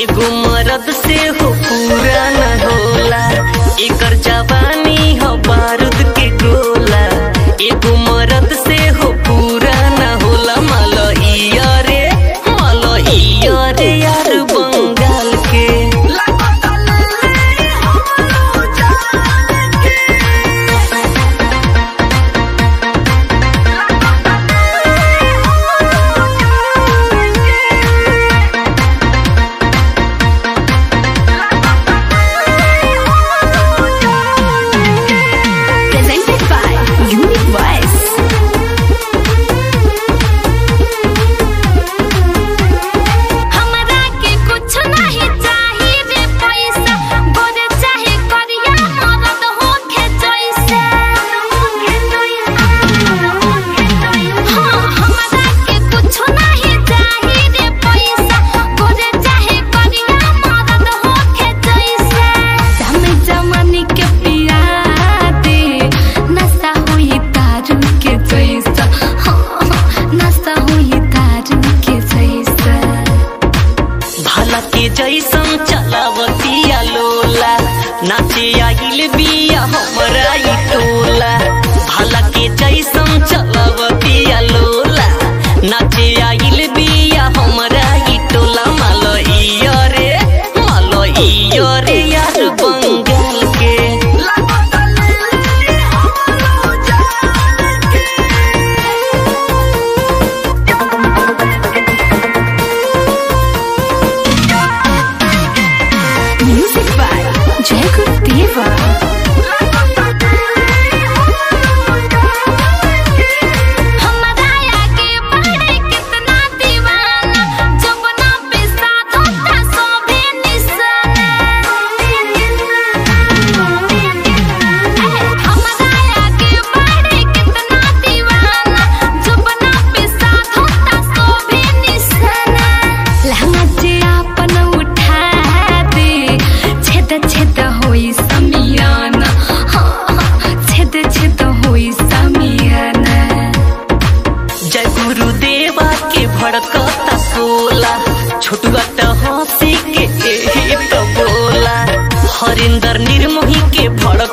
एगो मरद से हो पूरा न होला एकर जवानी हो बारूद के गोला एगो मरद से हो पूरा न होला मलइया रे मलइया रे यार बंगाल के Presented by Unique Voice. हमरा के कुछ नहीं चाहिए रे पैसा गोरे चाहे करिया मरद होखे जैसे हाँ हमरा के कुछ नहीं चाहिए रे पैसा गोरे चाहे करिया मरद होखे जैसे हम जमाने के पिया दे नशा हुई दारू के जैसा हाँ नशा हुई दारू के जैसा भला के जैसन चलावतिया लोला नाचे आइल बिया हमरा ई टोला भला के जैसन चलावतिया लोला नाचे आइल बिया हमरा ई टोला मलइया रे मलइया रे यार बंगाल के Music by Jacob Deva. हमरा आगे बढ़े कितना दीवाना जबना पे साधो था सोभे निशाना हमरा आगे बढ़े कितना दीवाना जबना पे साधो था सोभे निशाना लहंगा जे आपन उठा दे छेद छेद होई समियाना हाँ, छेद छेद होई समियाना जय गुरुदेवा के भड़कता सोला छोटुआ त हंसी के एही त बोला हरिंदर निर्मोही के भड़क